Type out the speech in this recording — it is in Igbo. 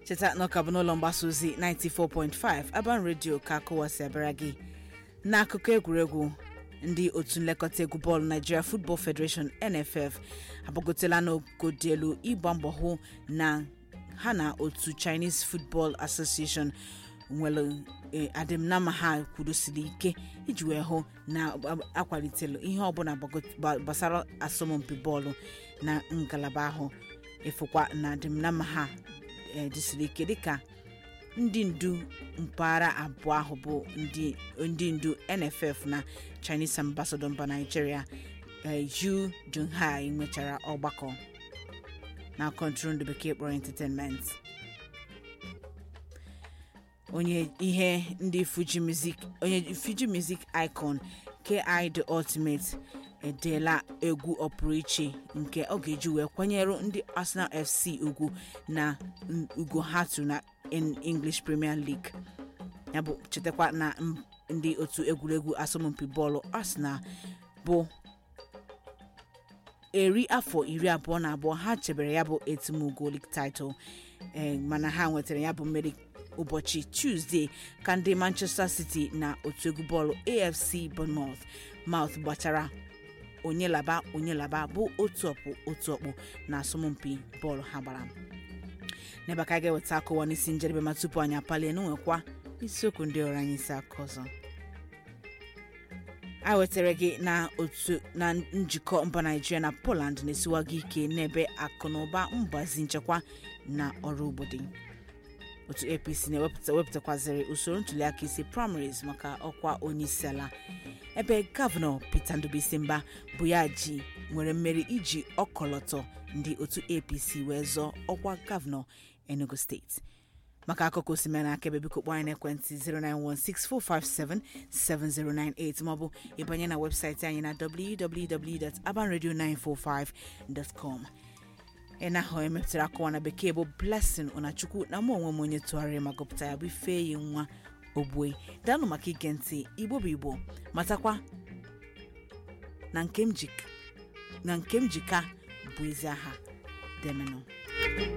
cheta na ọka bụ n'ụlọ mgbasa ozi 94.5 Aban Radio ka akụwasị abịara gị n'akụkọ egwuregwu ndị otu nlekọta egwu bọọlụ Nigeria Football Federation NFF agbagotela n'ogo dị elu ịgba mbọ hụ na ha na otu Chinese Football Association nwere adịmnama ha kwudosiri ike iji wee hụ na akwalitelu ihe ọbụla gbasara asọmpi bọọlụ na ngalaba ahụ ịfụkwa na adịmnama ha dịsiri ike dịka ndị ndu mpaghara abụọ ahụ bụ ndị ndu NFF na Chinese Ambassador mba Nigeria Yu Junhai nwechara ọgbakọ na kọntrol bekee kpọrọ entertainment onye ihe ndị Fuji music onye Fuji music icon ki the ultimate edeela egwu ọpụrụiche nke ọ ga-eji wee kwanyere ndị Arsenal FC ugwu na ugo hatu na English Premier League ya bụ chetakwa na ndị otu egwuregwu asọmpi bọọlụ Arsenal bụ eri afọ iri abụọ na abụọ ha chebere ya bụ etimụgo league title mana ha nwetara ya bụ mmeri ụbọchị Tuesday ka ndị Manchester City na otu egwu bọọlụ AFC Bournemouth mouth gbachara onye laba onye laba bụ otu ọkpụ otu ọkpụ na asọmpi bọọlụ ha gbara n'ebe ka a ga-eweta akụwa n'isi njedebe ma tupu anyị apalie n'nwekwa isiokwu ndị ọrụ anyị isi aka ọzọ a wetara gị na otu na njikọ mba Naijiria na Poland na-esiwago ike n'ebe akụ na ụba mgbazi nchekwa na ọrụ obodo otu APC na-ewepụtakwaziri usoro ntuliaka isi primaries maka ọkwa onyeisiala ebe gọvanọ Peter Ndubuisi bụ ya ji nwere mmeri iji ọkọlọtọ ndị otu APC wee zọọ ọkwa gọvanọ Enugu steeti maka akụkọ osimiri na akaebe biko kpọọ anyị n'ekwentị 09164577098 maọbụ ịbanye na webụsaịtị anyị na www.abanradio945.com ị na-ahụ emepụtara akọwa na bekee bụ blessing ụnachukwu na mụ onwe m onye tụgharịrị ma gụpụta ya bụ ifeyi nwa ogbue daanụ maka ige ntị igbo bụ igbo matakwa na nke m jika bụ ezi aha demenụ